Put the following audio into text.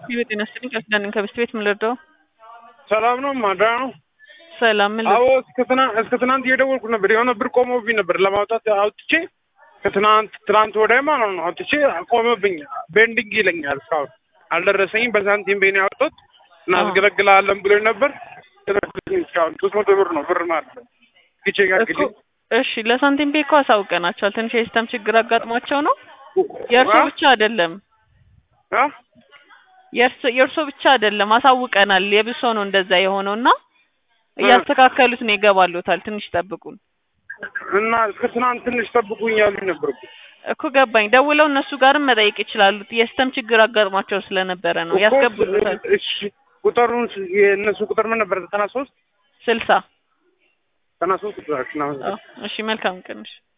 የጤና ይስጥልኝ ከሱዳን ከብስት ቤት ምን ልርዳው? ሰላም ነው ማድራ ነው። ሰላም ምን አዎ እስከ ትናንት እስከ ትናንት እየደወልኩ ነበር። የሆነ ብር ቆመብኝ ነበር ለማውጣት አውጥቼ ከትናንት ትናንት ወዲያ ማለት ነው አውጥቼ ቆመብኝ። ቤንዲንግ ይለኛል እስካሁን አልደረሰኝም። በሳንቲም ቤን ያወጡት እናስገለግላለን ብሎኝ ነበር። ደረሰኝ እስካሁን ሶስት መቶ ብር ነው ብር ማለት ነው። ጊቼ ጋር እኮ እሺ፣ ለሳንቲም ቤ እኮ አሳውቀናቸዋል። ትንሽ የሲስተም ችግር አጋጥሟቸው ነው። የእርሶ ብቻ አይደለም የእርሶ ብቻ አይደለም፣ አሳውቀናል። የብሶ ነው እንደዛ የሆነው እና እያስተካከሉት ነው። ይገባሉታል። ትንሽ ጠብቁን እና እስከ ትናንት ትንሽ ጠብቁኝ ያሉኝ ነበር እኮ እኮ ገባኝ። ደውለው እነሱ ጋርም መጠየቅ ይችላሉ። የሲስተም ችግር አጋጥሟቸው ስለነበረ ነው። ያስገቡሉታል። እሺ ቁጥሩን የእነሱ ቁጥር ምን ነበር? ዘጠና ሶስት ስልሳ ዘጠና ሶስት ቁጥራችን እሺ መልካም ቀን። እሺ